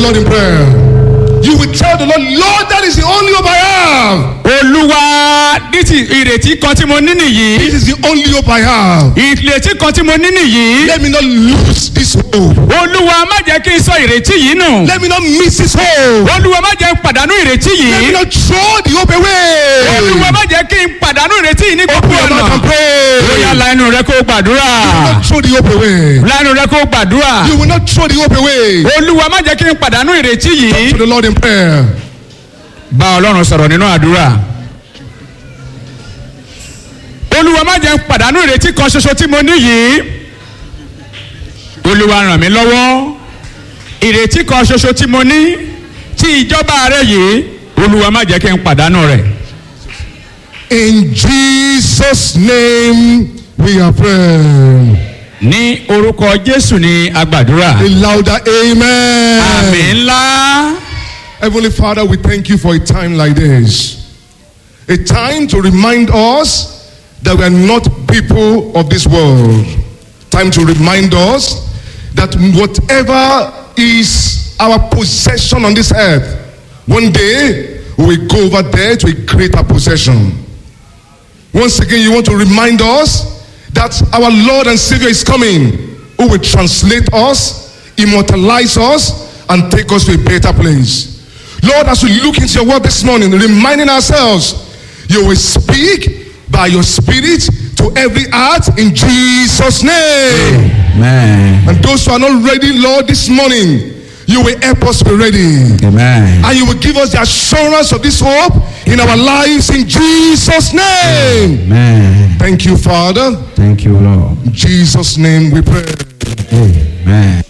Lord in prayer. You will tell the Lord, Lord, that is the only hope I have. olúwa ní ti ìrètí kan tí mo ní nìyí This is the only hope I have. ìrètí kan tí mo ní nìyí Let me not lose this hope. olúwa má jẹ́ kí n sọ ìrètí yìí nù Let me not miss this hope. olúwa má jẹ́ n pàdánù ìrètí Let me yìí not throw the hope away. olúwa má jẹ́ kí n pàdánù ìrètí yìí ní gbogbo Open your mouth ọ̀nà and pray. bóyá la ẹnu rẹ kó o gbàdúrà You will not throw the hope away. la ẹnu rẹ kó o gbàdúrà You will not throw the hope away. olúwa má jẹ́ kí n pàdánù ìrètí yìí To the Lord in prayer. bá ọlọ́run sọ̀rọ̀ nínú àdúrà olúwa má jẹ́ n pàdánù ìrètí kan ṣoṣo tí mo ní yìí olúwa ràn mí lọ́wọ́ ìrètí kan ṣoṣo tí mo ní tí ìjọba rẹ yìí olúwa má jẹ́ kí n pàdánù rẹ̀ In Jesus' name we are praying. ní orúkọ jésù ní agbàdúrà A louder amen. àmì ńlá Heavenly Father, we thank you for a time like this. A time to remind us that we are not people of this world. Time to remind us that whatever is our possession on this earth, one day we will go over there to a greater possession. Once again, you want to remind us that our Lord and Savior is coming, who will translate us, immortalize us, and take us to a better place. Lord, as we look into your word this morning, reminding ourselves, you will speak by your spirit to every heart in Jesus' name. amen And those who are not ready, Lord, this morning, you will help us be ready. amen And you will give us the assurance of this hope in our lives in Jesus' name. amen Thank you, Father. thank you lord In Jesus' name we pray. amen.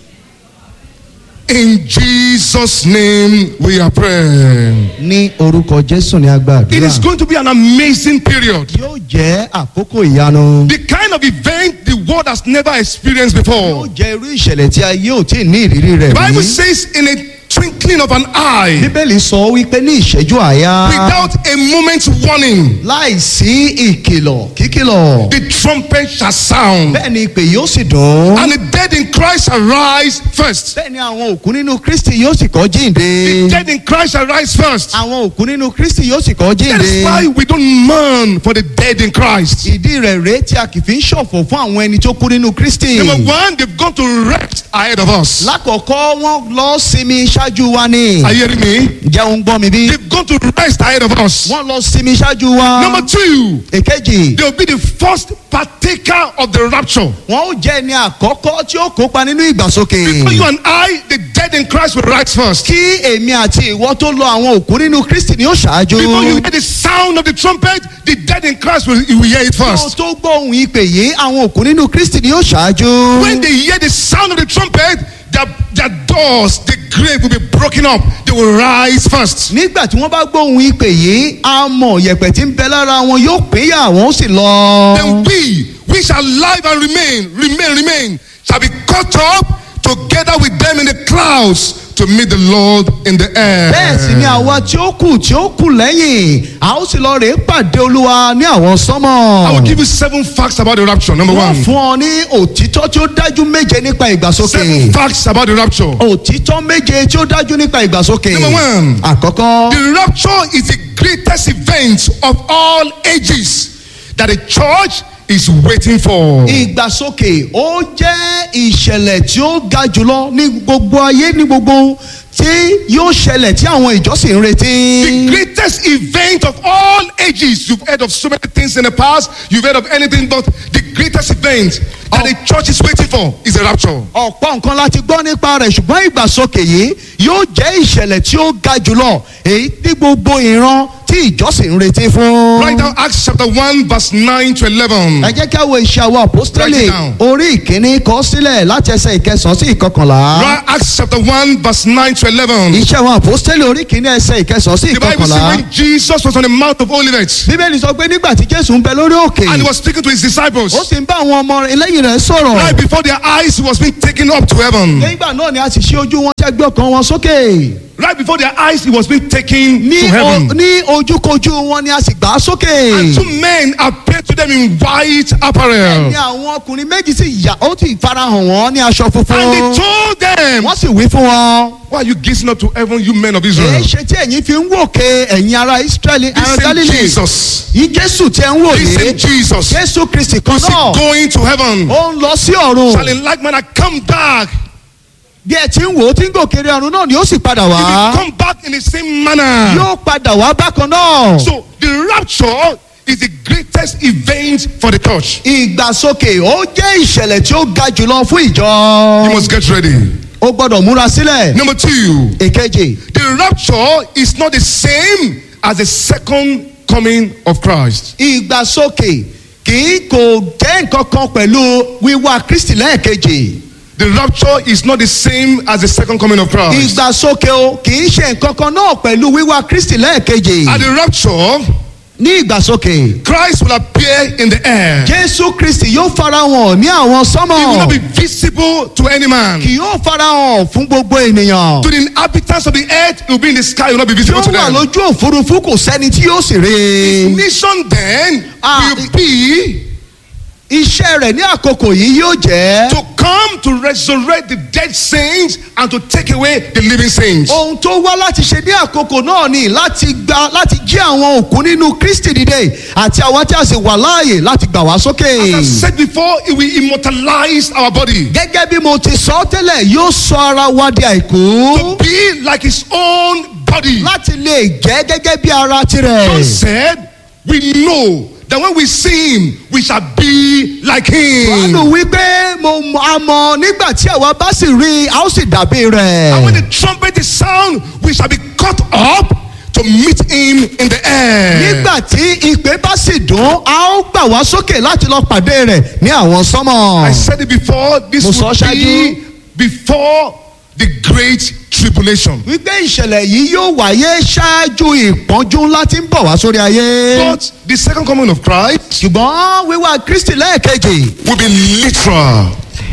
In Jesus' name we are praying. ní orúkọ jésù ní It agbàdúrà is going to be an amazing period. yóò jẹ́ àkókò ìyanu The kind of event the world has never experienced yóò before. jẹ́ irú ìṣẹ̀lẹ̀ tí ayé ò tí ì ní ìrírí rẹ̀ The Bible rí says, in a twinkling of an eye, bíbélì sọ wípé ní ìṣẹ́jú àyà without a moment's warning, láìsí ìkìlọ̀ kíkìlọ̀ the trumpet shall sound, bẹ́ẹ̀ ni ìpè yóò sì dùn and the dead in Christ shall rise first. bẹ́ẹ̀ ni àwọn òkú nínú kristi yóò sì kọ́ The jíǹde dead in Christ shall rise first. àwọn òkú nínú kristi yóò sì kọ́ That is why jíǹde we don't mourn for the dead in Christ. ìdí rẹ̀ rèé tí a kì í fi ń ṣọ̀fọ̀ fún àwọn ẹni tó kú nínú kristi Number one, they've gone to rest ahead of us. lákọ̀ọ́kọ́ wọ́n lọ sinmi ṣáájú wa ni Are you hearing me? ǹjẹ́ òun gbọ́ mi bí They've gone to rest ahead of us. wọ́n lọ sinmi ṣáájú wa Number two, èkejì they'll be the first partaker of the rapture. wọn ó jẹ́ ẹni àkọ́kọ́ tí ó kópa nínú ìgbàsókè. For you and I, the dead in Christ will rise first. kí èmi àti ìwọ tó lọ àwọn òkú nínú kristi ni ó ṣáájú. Before you hear the sound of the trumpet, the dead in Christ will, will hear it kí o first. tó gbọ́ ohun ìpè yìí àwọn òkú nínú kristi ni ó ṣáájú. When they hear the sound of the trumpet, their, their doors, the grave will be broken up. They will rise first. nígbà tí wọ́n bá gbọ́ ohun ìpè yìí àmọ̀ yẹ̀pẹ̀ tí ń bẹ lára wọn yóò pínyà wọn ó sì lọ. Then we, we shall live and remain, remain, remain, shall be caught up together with them in the clouds to meet the Lord in the air. bẹ́ẹ̀ sì ni àwa tí ó kù tí ó kù lẹ́yìn a ó sì lọ rèé pàdé olúwa ní àwọn I will sọ́mọ̀. give you seven facts about the rapture. Number wọ́n one, fún ọ ní òtítọ́ tí ó dájú méje nípa ìgbàsókè. seven facts about the rapture. òtítọ́ méje tí ó dájú nípa ìgbàsókè. Number one. àkọ́kọ́ The rapture is the greatest event of all ages that the church is waiting for. ìgbàsókè ó jẹ́ ìṣẹ̀lẹ̀ tí ó ga jùlọ ní gbogbo ayé ní gbogbo tí yóò ṣẹlẹ̀ tí àwọn ìjọsìn ń retí. The greatest event of all ages. You've heard of so many things in the past. You've heard of anything, but the greatest event that the church is waiting for is the rapture. ọ̀pọ̀ nǹkan láti gbọ́ nípa rẹ̀ ṣùgbọ́n ìgbàsókè yìí yóò jẹ́ ìṣẹ̀lẹ̀ tí ó ga jùlọ èyí tí gbogbo ìran tí ìjọsìn ń retí fún. Right now, Acts chapter 1, verse 9 to 11. ẹ jẹ́ kí a wo iṣẹ́ àwọn apostoli Write it down. orí ìkíní kọ sílẹ̀ láti ẹsẹ̀ ìkẹsàn-án sí ìkọkànlá. Right, Acts chapter 1, verse 9 to 11. iṣẹ́ àwọn apostoli orí ìkíní ẹsẹ̀ ìkẹsàn-án sí The Bible says ìkọkànlá. when Jesus was on the Mount of Olivet bíbélì sọ pé nígbà tí jésù ń bẹ lórí òkè and he was speaking to his disciples, ó sì ń bá àwọn ọmọ lẹ́yìn rẹ̀ sọ̀rọ̀. right before their eyes, he was being taken up to heaven. nígbà náà ni a sì ṣí ojú wọn tí a gbé ọkàn wọn sókè. right before their eyes, he was being taken ní to o- heaven. ní ojúkojú wọn ni a sì gbà á sókè. And two men appeared to them in white apparel. ní àwọn ọkùnrin méjì sì yà ó sì farahàn wọn ní aṣọ And funfun. they told them, wọ́n sì wí fún wọn. Why are you gazing up to heaven, you men of èé Israel? ṣe tí ẹ̀yin fi ń wòkè ẹ̀yin ará israẹli This ará same galilei. Jesus, yìí jésù tí ẹ ń wò this same yìí. Jesus, jésù kristi kan who's náà. going to heaven, ó ń lọ sí shall ọ̀run. in like manner come back. bí ẹ ti ń wò ó tí ń gòkèrè ọ̀run náà ni ó sì padà He will wá. come back in the same manner. yóò padà wá bákan náà. So the rapture is the greatest event for the church. ìgbàsókè ó jẹ́ ìṣẹ̀lẹ̀ tí ó ga jùlọ fún You ìjọ. must get ready. ó gbọ́dọ̀ múra sílẹ̀. Number two, èkejì the rapture is not the same as the second coming of Christ. ìgbàsókè kì í kò jẹ́ nǹkan kan pẹ̀lú wíwá kristi lẹ́ẹ̀kejì. The rapture is not the same as the second coming of Christ. ìgbàsókè o kì í ṣe nǹkan kan náà pẹ̀lú wíwá kristi lẹ́ẹ̀kejì. At the rapture, ní ìgbàsókè Christ will appear in the air. jésù kristi yóò farahàn ní àwọn He will not be sánmọ̀ visible to any man. kì yóò farahàn fún gbogbo ènìyàn. To the inhabitants of the earth, he will be in the sky, he will not be visible yóò to wà them. lójú òfurufú kò sẹ́ni tí yóò sì rí i. Mission then Ah, will be iṣẹ́ rẹ̀ ní àkókò yìí yóò jẹ́. to come to resurrect the dead saints and to take away the living saints. ohun tó wá láti ṣe ní àkókò náà ni láti gba láti jí àwọn òkú nínú kristi dìde àti àwọn tí a sì wà láàyè láti gbà wá sókè. As I said before, it will immortalize our body gẹ́gẹ́ bí mo ti sọ tẹ́lẹ̀ yóò sọ ara wa di àìkú. to be like his own body. láti lè jẹ́ gẹ́gẹ́ bí ara John tirẹ̀. said, We know that when we see him, we shall be like Jọ́nù him. wípé mo mọ àmọ́ nígbà tí àwa bá sì rí i a ó sì dàbí And when rẹ̀. the trumpet is sound, we shall be caught up to meet him in the air. nígbà tí ìpè bá sì dùn a ó gbà wá sókè láti lọ pàdé rẹ̀ ní àwọn I sánmọ̀. said it before, this Mo sọ will ṣáájú. be before the great tribulation. wípé ìṣẹ̀lẹ̀ yìí yóò wáyé ṣáájú ìpọ́njú ńlá tí ń bọ̀ wá sórí ayé. But the second coming of Christ ṣùgbọ́n wíwá kristi lẹ́ẹ̀kejì will be literal,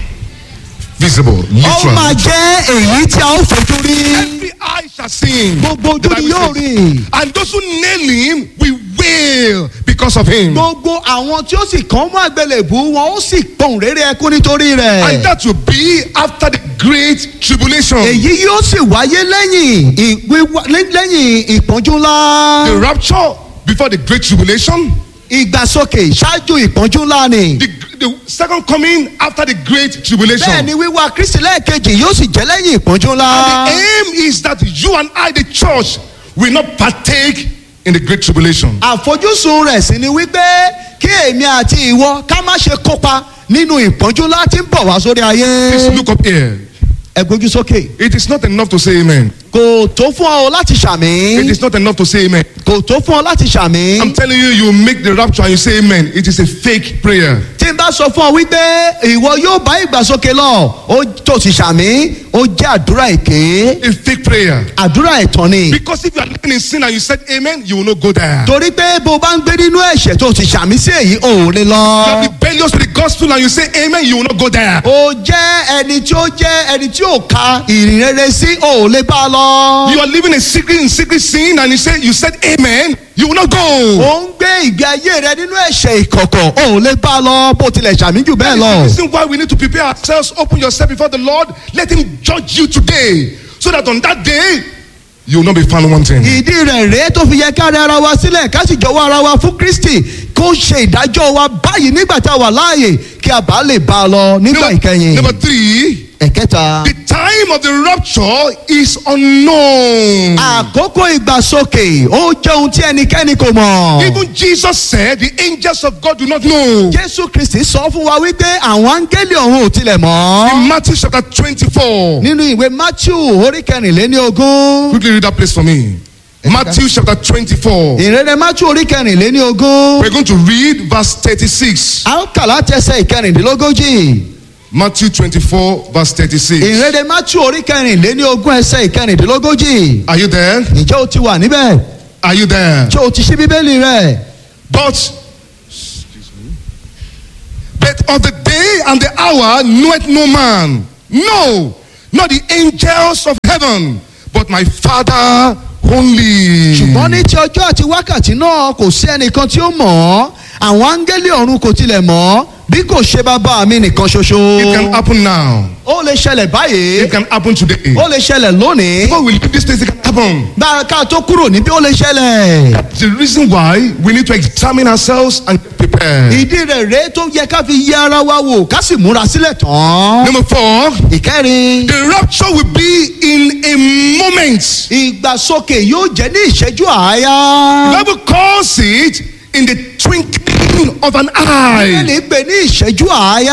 visible, ó máa literal. jẹ́ èyí tí a ó fojú rí. Every eye shall see him. gbogbo The ojú ni Bible yóò says. rí. And those who nail him will wail because of him. gbogbo àwọn tí ó sì kàn mọ́ àgbélébù wọn ó sì pohùn réré ẹkún nítorí And rẹ̀. that will be after the great tribulation. èyí yóò sì wáyé lẹ́yìn ì- wíwá- lẹ́- lẹ́yìn ìpọ́njú The ńlá. rapture before the great tribulation. ìgbàsókè ṣáájú ìpọ́njú ńlá ni. The, the second coming after the great tribulation. bẹ́ẹ̀ ni wíwá kristi lẹ́ẹ̀kejì yóò sì jẹ́ lẹ́yìn ìpọ́njú And ńlá. the aim is that you and I, the church, will not partake in the great tribulation. àfojúsùn rẹ̀ sì ni wípé kí èmi àti ìwọ ká má ṣe kópa nínú ìpọ́njú ńlá tí ń bọ̀ wá sórí Please ayé. look up here. ẹ gbójú sókè. It is not enough to say amen. kò tó fún ọ láti It ṣàmì. is not enough to say amen. kò tó fún ọ láti ṣàmì. I'm telling you, you make the rapture and you say amen. It is a fake prayer. tí n bá sọ fún ọ wípé ìwọ yóò bá ìgbàsókè lọ ó tó sì ṣàmì ó jẹ́ àdúrà èké A fake prayer. àdúrà ẹ̀tàn ni. Because if you are living in sin and you said amen, you will not go there. torí pé bó o bá ń gbé nínú ẹ̀ṣẹ̀ tó sì ṣàmì sí èyí ò lè You are lọ. rebellious to the gospel and you say amen, you will not go there. ó jẹ́ ẹni tí ó jẹ́ ẹni tí ò ka ìrìn rere sí ò lè bá a lọ. You are living a secret in secret sin and you say you said amen, you will not go. ó ń gbé ìgbé ayé rẹ nínú ẹ̀ṣẹ̀ ìkọ̀kọ̀ ò lè bá a lọ bó tilẹ̀ ṣàmì jù bẹ́ẹ̀ That is the lọ. reason why we need to prepare ourselves, open yourself before the Lord, let Him judge you today. So that on that day, you will not be found wanting. ìdí rẹ̀ rèé tó fi yẹ ká rẹ ara wa sílẹ̀ ká sì jọ̀wọ́ ara wa fún kristi kó ṣe ìdájọ́ wa báyìí nígbà tá a wà láàyè kí a bá lè bá a lọ nígbà Number, ìkẹyìn. number three, ẹ̀kẹta. the time of the rapture is unknown. àkókò ìgbàsókè ó jẹ́ ohun tí ẹnikẹ́ni kò mọ̀. Even Jesus said the angels of God do not know. jésù kristi sọ fún wa wípé àwọn áńgẹ́lì ọ̀run ò tilẹ̀ mọ́. In Matthew chapter 24. nínú ìwé matthew orí kẹrìnléní ogún. Quickly read that place for me. Matthew chapter 24. ìrere matthew orí kẹrìnléní ogún. We're going to read verse 36. a ń kà láti ẹsẹ̀ ìkẹrìndínlógójì. Matthew 24, verse 36. ìrere matthew orí kẹrìnléní ogún ẹsẹ̀ ìkẹrìndínlógójì. Are you there? ǹjẹ́ o ti wà níbẹ̀? Are you there? ǹjẹ́ o ti ṣí bíbélì rẹ̀? But, excuse me. But of the day and the hour knoweth no man. No, not the angels of heaven, but my Father only. ṣùgbọ́n ní ti ọjọ́ àti wákàtí náà kò sí ẹnìkan tí ó mọ̀ ọ́ àwọn áńgẹ́lì ọ̀run kò tilẹ̀ mọ̀ ọ́ bí kò ṣe bàbá mi nìkan ṣoṣo. It can happen now. ó lè ṣẹlẹ̀ báyìí It can happen today. ó lè ṣẹlẹ̀ lónìí Before we leave this place, it can happen. bá a ká tó kúrò níbí ó lè ṣẹlẹ̀. The reason why we need to examine ourselves and prepare. ìdí rẹ̀ rèé tó yẹ ká fi yẹ ara wa wò ká sì múra sílẹ̀ tán. Number four, ìkẹrin the rapture will be in a moment. ìgbàsókè yóò jẹ́ ní ìṣẹ́jú àáyá. The Bible calls it in the twinkling of an eye. bíbélì pè ní ìṣẹ́jú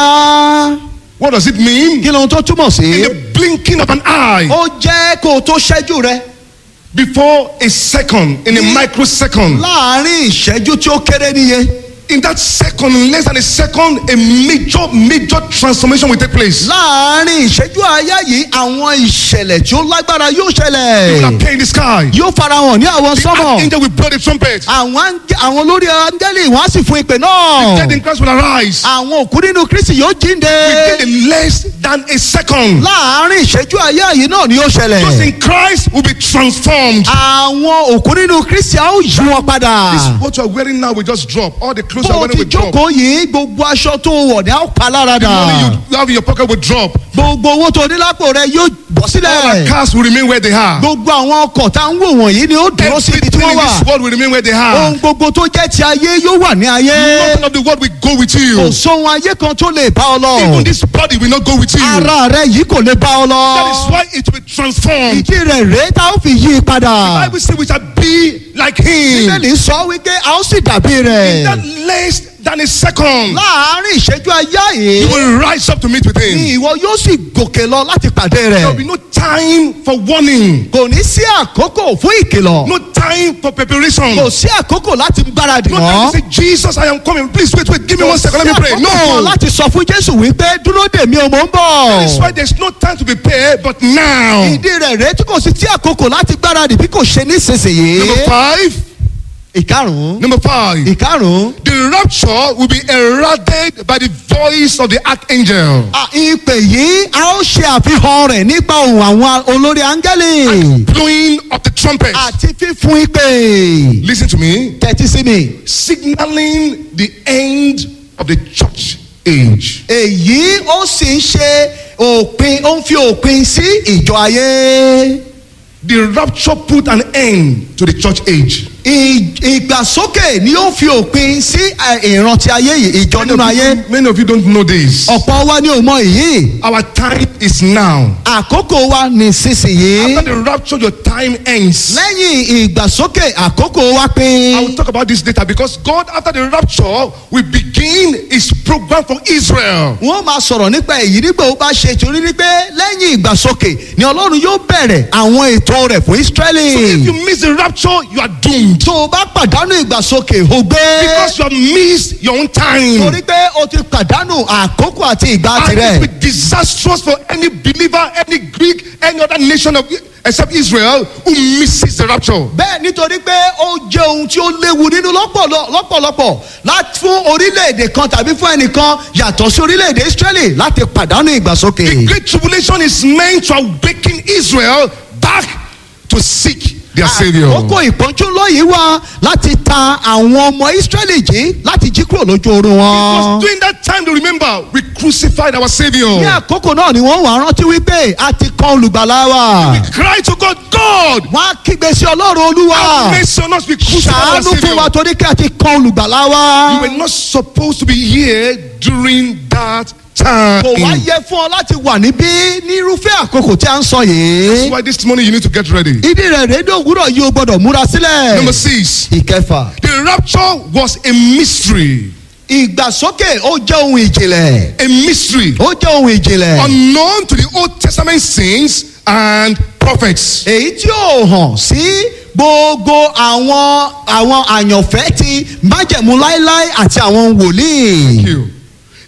àáyá. What does it mean? kí lóhun tó túmọ̀ sí. In the blinking of an eye. ó jẹ́ kó o tó ṣẹ́jú rẹ Before a second, in a Ní- microsecond. láàárín ìṣẹ́jú tí ó kéré níye. In that second, in less than a second, a major, major transformation will take place. láàárín ìṣẹ́jú àáyá yìí àwọn ìṣẹ̀lẹ̀ tí ó lágbára yóò It will ṣẹlẹ̀. appear in the sky. yóò farahàn ní àwọn The sọ́mọ̀. archangel will blow the trumpet. àwọn áńgẹ́- àwọn olórí áńgẹ́lì wọ́n á sì fún ìpè náà. Dead in Christ will arise. àwọn òkú nínú kristi yóò jíǹde. Within a less than a second. láàárín ìṣẹ́jú àáyá yìí náà ni ó Those ṣẹlẹ̀. in Christ will be transformed. àwọn òkú nínú kristi á ó yí wọn padà. What you are wearing now will just drop. All the clothes you bó are o wearing ti will drop. jókòó yìí gbogbo aṣọ tó wọ̀ ní á ó pa lára The money dà. you- you have in your pocket will drop. gbogbo owó tó ní lápò rẹ yóò bọ́ All sílẹ̀. the cars will remain where they are. gbogbo àwọn ọkọ̀ tá ń wò wọ̀nyí ni ó dúró sí ibi tí Everything wọ́n in wà. this world will remain where they are. ohun gbogbo tó jẹ́ ti ayé yóò wà ní ayé. Nothing of the world will go with you. kò sóhun ayé kan tó lè bá ọ Even lọ. this body will not go with you. ara rẹ yìí kò lè bá ọ That is lọ. why it will be transformed. ìdí rẹ̀ rèé tá ó fi yí i padà. Bible says we shall be like him. bíbélì sọ wípé a ó sì dàbí In that rẹ̀. less than a second, láàárín ìṣẹ́jú ayá you yìí will rise up to meet with him. ni ìwọ yóò sì gòkè lọ láti pàdé There will be rẹ̀. no time for warning, kò ní sí àkókò fún ìkìlọ̀. no time for preparation. kò sí àkókò láti gbáradì No time mọ́. to say, Jesus, I am coming. Please wait, wait, give me one second. Let me pray. àkókò kan No. láti sọ fún jésù wípé dúró dè mí o mò ń That's bọ̀. why there's no time to prepare, but now. ìdí rẹ̀ rèé tí kò sí tí àkókò láti gbáradì bí kò ṣe nísinsìnyí. Number five. ìkarùn-ún. Number five. ìkarùn-ún. The rapture will be heralded by the voice of the archangel. À, ìpè yìí a ó ṣe àfihàn rẹ̀ nípa ohùn àwọn olórí áńgẹ́lì Blowing of the trumpet. àti fífún ìpè. Listen to me. tẹ́tí sí mi. Signaling the end of the church age. èyí ó sì ń ṣe òpin ó ń fi òpin sí ìjọ ayé. The rapture put an end to the church age. Ì- ìgbàsókè ni ó fi òpin sí ẹ, ìrántí ayé yìí ìjọ nínú ayé. Many of you don't know this. ọ̀pọ̀ wa ni ò mọ èyí. Our time is now. àkókò wa ní sísìnyí. After the rapture, your time ends. lẹ́yìn ìgbàsókè àkókò wa I will pin. talk about this later because God, after the rapture, will begin His program for Israel. wọ́n máa sọ̀rọ̀ nípa èyí nígbà ó bá ṣe torí ní pé lẹ́yìn ìgbàsókè ni ọlọ́run yóò bẹ̀rẹ̀ àwọn ètò rẹ̀ fún So if ísírẹ́lì. you miss the rapture, you are doomed tó o bá pàdánù ìgbàsókè o gbé. because you have missed your own time. torí pé o ti pàdánù àkókò àti ìgbà And it tirẹ̀. will be disastrous for any believer, any Greek, any other nation of except Israel who misses the rapture. bẹ́ẹ̀ nítorí pé ó jẹ́ ohun tí ó léwu nínú lọ́pọ̀lọ- lọ́pọ̀lọpọ̀ láti fún orílẹ̀-èdè kan tàbí fún ẹnìkan yàtọ̀ sí orílẹ̀-èdè ísírẹ́lì láti pàdánù The ìgbàsókè. great tribulation is meant to awaken Israel back to seek their savior. àkókò ìpọ́njú lọ́yìí wá láti ta àwọn ọmọ ísírẹ́lì jí láti jí kúrò lójú oorun Because wọn. during that time, they remember we crucified our savior. ní àkókò náà ni wọ́n wà rántí wípé a ti kan olùgbàlà wa. Cry to God, God, wọ́n á kígbe sí ọlọ́run olúwa. have mercy on us. We crucified our ṣàánú fún wa savior. torí kí a ti kan olùgbàlà wa. You were not supposed to be here during that time. kò wá yẹ fún ọ láti wà níbí nírúfẹ́ àkókò tí a ń sọ yìí. That's why this morning you need to get ready. ìdí rẹ̀ rédíò òwúrọ̀ yìí o gbọ́dọ̀ múra sílẹ̀. Number six, ìkẹfà. the rapture was a mystery. ìgbàsókè ó jẹ́ ohun ìjìnlẹ̀. A mystery ó jẹ́ ohun ìjìnlẹ̀. unknown to the Old Testament saints and prophets. èyí tí ó hàn sí gbogbo àwọn àwọn àyànfẹ́ ti májẹ̀mú láéláé àti àwọn wòlíì. you.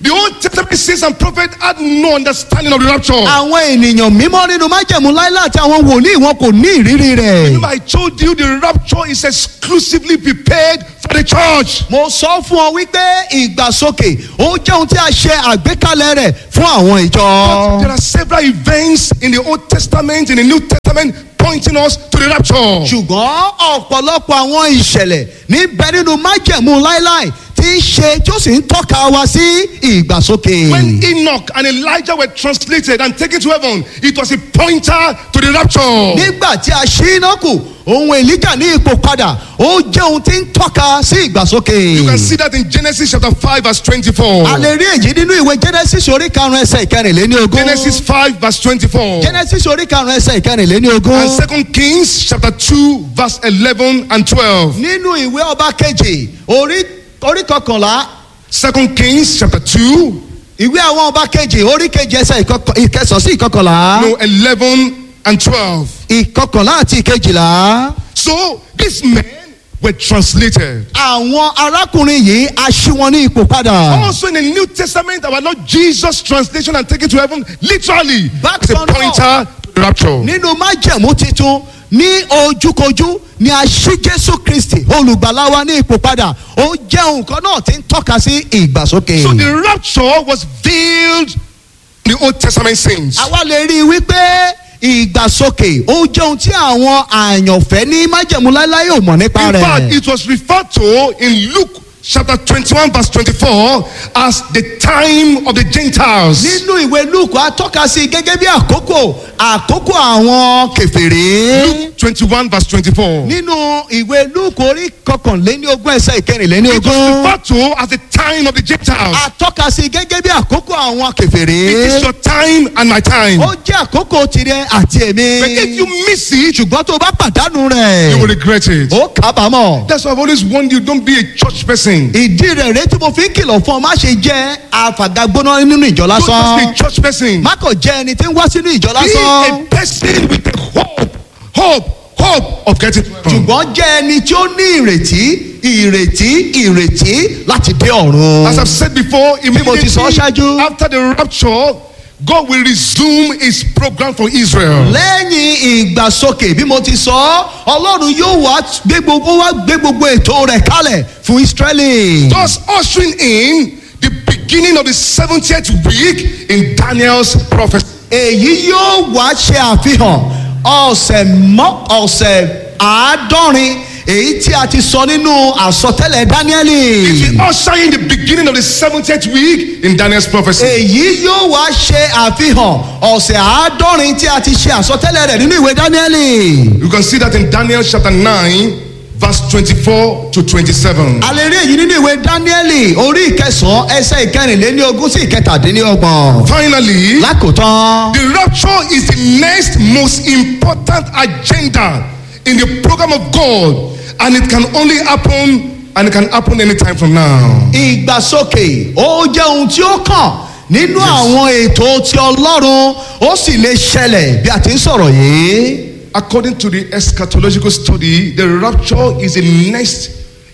The Old Testament saints and prophets had no understanding of the rapture. àwọn ènìyàn mímọ́ nínú májẹ̀mú láíláà àti àwọn wòlíì wọn kò ní ìrírí rẹ̀. Remember, I told you the rapture is exclusively prepared for the church. mo sọ fún ọ wípé ìgbàsókè ó jẹ́ ohun tí a ṣe àgbékalẹ̀ rẹ̀ fún àwọn ìjọ. There are several events in the Old Testament, in the New Testament, pointing us to the rapture. ṣùgbọ́n ọ̀pọ̀lọpọ̀ àwọn ìṣẹ̀lẹ̀ níbẹ̀ nínú májẹ̀mú láíláì tí ń ṣe tí ó sì ń tọ́ka wa sí ìgbàsókè. When Enoch and Elijah were translated and taken to heaven, it was a pointer to the rapture. nígbà tí a ṣí iná kù ohun èlíjà ní ipò padà ó jẹ́ ohun tí ń tọ́ka sí ìgbàsókè. You can see that in Genesis chapter 5, verse 24. a lè rí èyí nínú ìwé genesis orí karùn-ún ẹsẹ̀ ìkẹrìnléní ogún. Genesis 5, verse 24. genesis orí karùn-ún ẹsẹ̀ ìkẹrìnléní ogún. And Second Kings chapter 2, verse 11 and 12. nínú ìwé ọba kejì orí orí kọkànlá Second Kings chapter 2, ìwé àwọn ọba kejì orí kejì ẹsẹ̀ ìkọkọ- ìkẹsàn sí ìkọkànlá no, 11 and 12. ìkọkànlá àti ìkejìlá. So these men were translated. àwọn arákùnrin yìí a ṣí wọn ní ipò padà. Also in the New Testament, our Lord Jesus' translation and taken to heaven, literally, Back is a on up. pointer to the rapture. nínú májẹ̀mú titun ní ojúkojú ni a ṣí jésù kristi olùgbàlà wa ní ipò padà ó jẹ́ nǹkan náà tí ń tọ́ka sí ìgbàsókè. So the rapture was veiled in the Old Testament saints. àwa lè rí i wípé ìgbàsókè ó jẹ́ ohun tí àwọn àyànfẹ́ ní májẹ̀mú láéláé ò mọ̀ nípa In fact, rẹ̀. it was referred to in Luke chapter 21, verse 24, as the time of the Gentiles. nínú ìwé lúùkù a tọ́ka sí i gẹ́gẹ́ bí àkókò àkókò àwọn kẹfìrí. Luke 21, verse 24. nínú ìwé lúùkù orí kọkànléní ogún ẹsẹ̀ ìkẹrìnléní It was ogún. referred to as the time of the Gentiles. a tọ́ka sí i gẹ́gẹ́ bí àkókò àwọn It is kẹfìrí. your time and my time. ó jẹ́ àkókò tirẹ̀ àti But if èmi. you miss it, ṣùgbọ́n tó o bá pàdánù you will rẹ̀ regret it. ó kábàámọ̀. That's why I've always warned you don't be a church person. ìdí rẹ̀ rèé tí mo fi ń kìlọ̀ fún ọ má ṣe jẹ́ àfàgàgbóná nínú ìjọ Don't just be a lásán. church person. má kò jẹ́ ẹni tí ń wá sínú ìjọ Be a lásán. person with a hope, hope, hope of getting to heaven. ṣùgbọ́n jẹ́ ẹni tí ó ní ìrètí ìrètí ìrètí láti dé ọ̀run. As I've said before, mo ti sọ immediately ṣáájú. after the rapture, God will resume his program for Israel. lẹ́yìn ìgbàsókè bí mo ti sọ ọ́ ọlọ́run yóò wá gbé gbogbo wá gbé gbogbo ètò rẹ̀ kalẹ̀ fún israẹli. Thus ushering in the beginning of the 70th week in Daniel's prophecy. èyí yóò wá ṣe àfihàn ọ̀sẹ̀ mọ́ ọ̀sẹ̀ àádọ́rin èyí tí a ti sọ nínú àsọtẹ́lẹ̀ dáníẹ́lì. It will usher in the beginning of the 70th week in Daniel's prophecy. èyí yóò wá ṣe àfihàn ọ̀sẹ̀ àádọ́rin tí a ti ṣe àsọtẹ́lẹ̀ rẹ̀ nínú ìwé dáníẹ́lì. You can see that in Daniel chapter 9, verse 24 to 27. a lè rí èyí nínú ìwé dáníẹ́lì orí ìkẹsàn-án ẹsẹ̀ ìkẹrìnléní ogún sí ìkẹtàdínlọ́gbọ̀n. Finally, lákòótán the rapture is the next most important agenda in the program of God, and it can only happen and it can happen anytime from now. ìgbàsókè ó jẹ́ ohun tí ó kàn nínú àwọn ètò ti ọlọ́run ó sì lè ṣẹlẹ̀ bí a ti ń sọ̀rọ̀ yìí. According to the eschatological study, the rapture is the next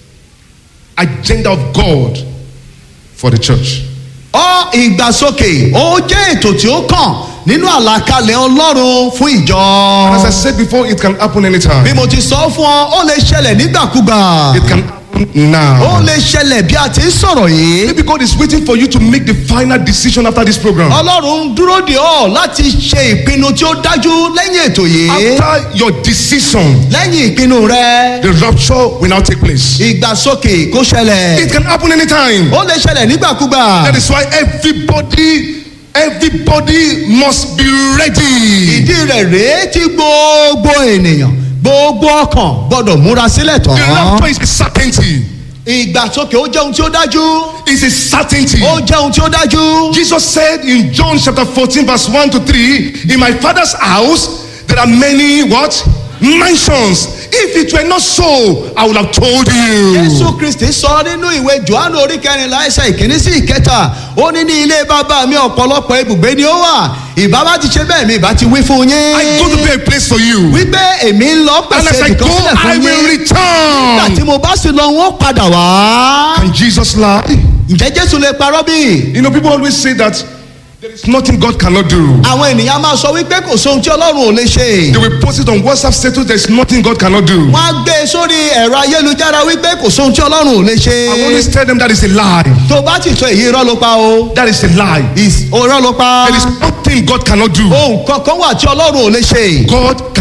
agenda of God for the church. ọ ìgbàsókè ó jẹ́ ètò tí ó kàn nínú àlàkalẹ̀ ọlọ́run fún And ìjọ. as I said before, it can happen bí anytime. mo ti sọ fún ọ ó lè ṣẹlẹ̀ nígbàkúgbà It can happen ó now. lè ṣẹlẹ̀ bí a ti ń sọ̀rọ̀ yìí. Maybe God is waiting for you to make the final decision after this program. ọlọ́run ń dúró de ọ láti ṣe ìpinnu tí ó dájú lẹ́yìn ètò yìí. After your decision, lẹ́yìn ìpinnu rẹ the rapture will now take place. ìgbàsókè kó ṣẹlẹ̀. It can happen anytime. ó lè ṣẹlẹ̀ nígbàkúgbà. That is why everybody, everybody must be ready. ìdí rẹ̀ rèé tí gbogbo ènìyàn gbogbo ọkàn gbọ́dọ̀ múra sílẹ̀ The rapture tán. is a certainty. ìgbàsókè ó jẹ́ ohun tí ó dájú. It's a certainty. ó jẹ́ ohun tí ó dájú. Jesus said in John chapter 14, verse 1 to 3, In my father's house there are many what? mansions. If it were not so, I would have told you. jésù kristi sọ nínú ìwé johannu orí kẹrìnlá ẹsẹ ìkíní sí ìkẹta ó ní ní ilé bàbá mi ọ̀pọ̀lọpọ̀ ibùgbé ni ó wà ìbá bá ti ṣe bẹ́ẹ̀ mi ìbá ti wí fún yín. I go to prepare a place for you. wípé èmi ń lọ And as pèsè I go, nìkan sílẹ̀ I fún will yín. nígbà tí return. mo bá sì lọ wọn padà wá. Can Jesus lie? ǹjẹ́ jésù lè parọ́ bí? You know, people always say that there is nothing God cannot do. àwọn ènìyàn máa sọ wípé kò sóhun tí ọlọ́run ò lè ṣe. They will post it on WhatsApp status. There is nothing God cannot do. wọ́n á gbé e sórí ẹ̀rọ ayélujára wípé kò sóhun tí ọlọ́run ò lè I always ṣe. tell them that is a lie. tó o bá ti sọ èyí irọ́ ló pa o. That is a lie. Is- irọ́ ló pa. There is nothing God cannot do. ohun kankan wà tí ọlọ́run ò lè ṣe. God